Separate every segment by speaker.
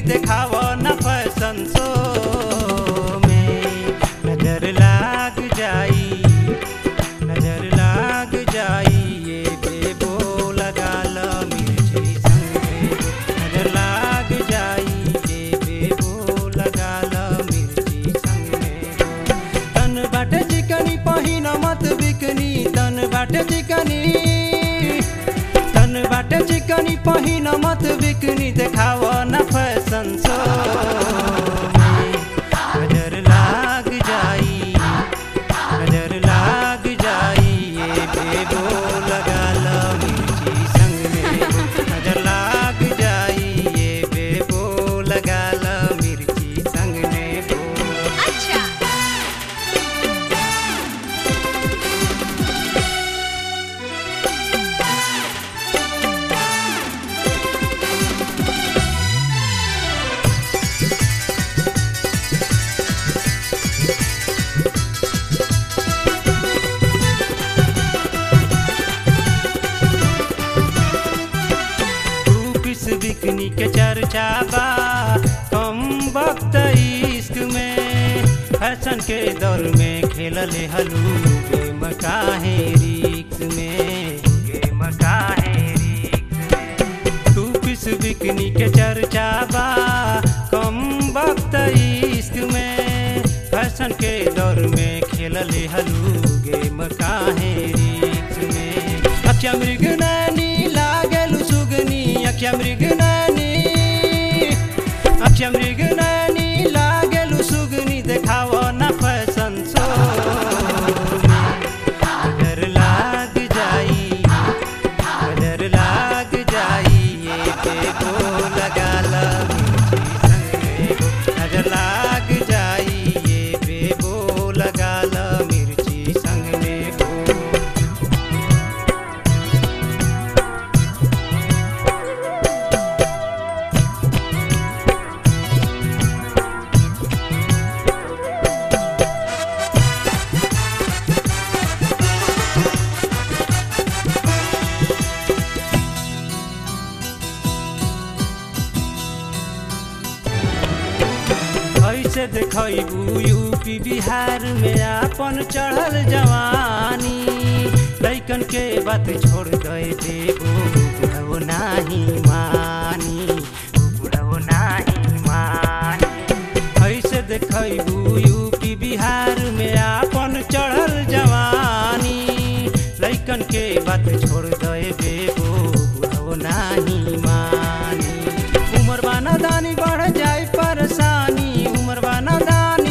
Speaker 1: देखाव न फैशन शो में नजर लाग जाई नजर लाग जाई ये बेबो लगा ल मिर्ची संग में नजर लाग जाई ये बेबो लगा ल मिर्ची संग में तन बाटे चिकनी पहिन मत बिकनी तन बाटे चिकनी तन बाटे चिकनी पहिन मत बिकनी देखाव न फैशन शो में नजर लाग जाई नजर लाग जाई ये बेबो लगा ल मिर्ची संग में नजर लाग जाई ये बेबो लगा ल मिर्ची संग में बो
Speaker 2: अच्छा
Speaker 1: रूपिस बिकनी के चर्चा बा कम वक्त इश्क में फैशन के दौर में खेलले हलू गेम काहे रिक्स में गेम काहे रिक्स में रूपिस बिकनी के चर्चा बा कम वक्त इश्क में फैशन के दौर में खेलले हलू गेम काहे रिक्स में अक्षा मृग नानी लागलु सुगनी अक्षा मृग नानी अक्षा मृग नानी लागलु सुगनी देखाव न फैशन शो नजर लाग जाई नजर लाग जाई ये बेबो लगा ल मिर्ची संग में नजर लाग जाई ये बेबो लगा ल मिर्ची संग में बो ऐसे देखबू यूपी बिहार में आपन चढ़ल जवानी लैकन के बात छोड़ दे देबो बुढ़ऊ नाही मानी बुढ़ऊ नाही मानी ऐसे देखबू यूपी बिहार में आपन चढ़ल जवानी लैकन के बात छोड़ दे देबो बुढ़ऊ नाही मानी उमर बाना दानी बढ़ जाए परेशानी उमर बाना दानी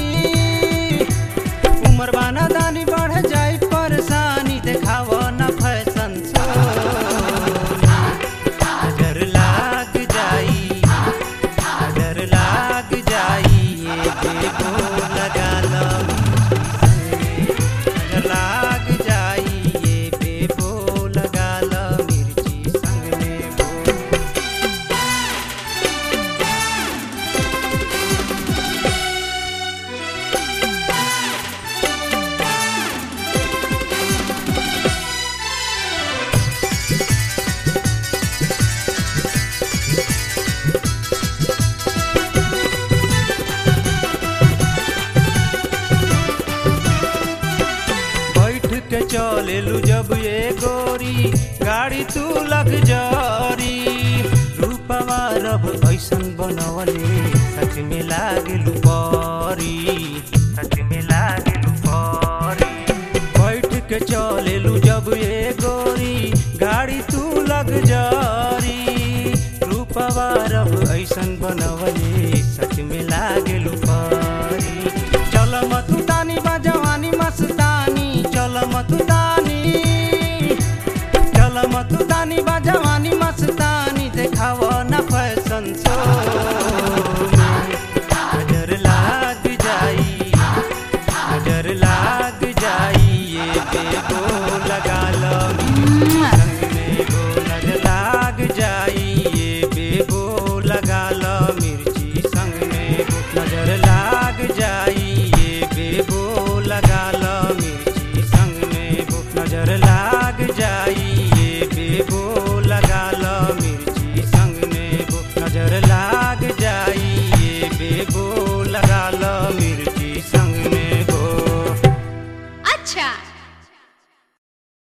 Speaker 1: उमर बाना दानी बढ़ जाए परेशानी देखाव न फैशन शो नजर लाग जाई नजर लाग जाई ये बेबो लगा लो नजर लाग जाई ये बेबो लगा लो मिर्ची संग में बो बैठ के चलेलू जब ये गोरी गाड़ी तू लग जरी रूपवा रब ऐसन बनवले सच में लागलू परी सच में लागलू परी बैठ के चलेलू जब ये गोरी गाड़ी तू लग जरी रूपवा रब ऐसन बनवले सच में लागलू परी चल मतुदानी बा जवानी मस्तानी चल मतुदानी चल मतुदानी बा जवानी मस्तानी देखाव